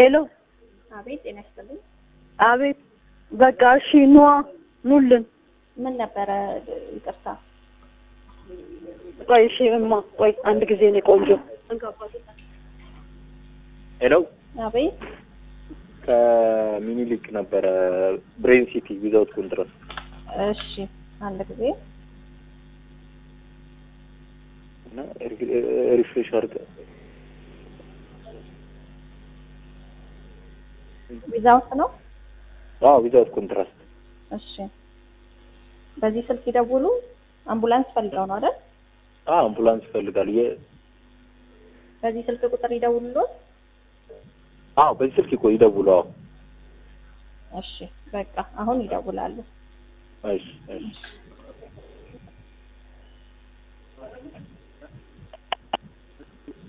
ሄሎ አቤት ጤና ይስጥልኝ። አቤት በቃ እሺ ኑዋ ኑልን ምን ነበረ? ይቅርታ ቆይ እሺ እማ ቆይ አንድ ጊዜ ነው ቆንጆ ሄሎ አቤት ከሚኒሊክ ነበረ ብሬን ሲቲ ዊዛውት ኮንትራስት እሺ አንድ ጊዜ እና ሪፍሬሽ አድርገ ዊዛውት ነው። አዎ ዊዛውት ኮንትራስት እሺ በዚህ ስልክ ይደውሉ። አምቡላንስ ፈልገው ነው አይደል? አዎ አምቡላንስ ይፈልጋል የ በዚህ ስልክ ቁጥር ይደውሉልዎት። አዎ በዚህ ስልክ ይቆይ ይደውሉ አዎ እሺ በቃ አሁን ይደውላሉ። እሺ እሺ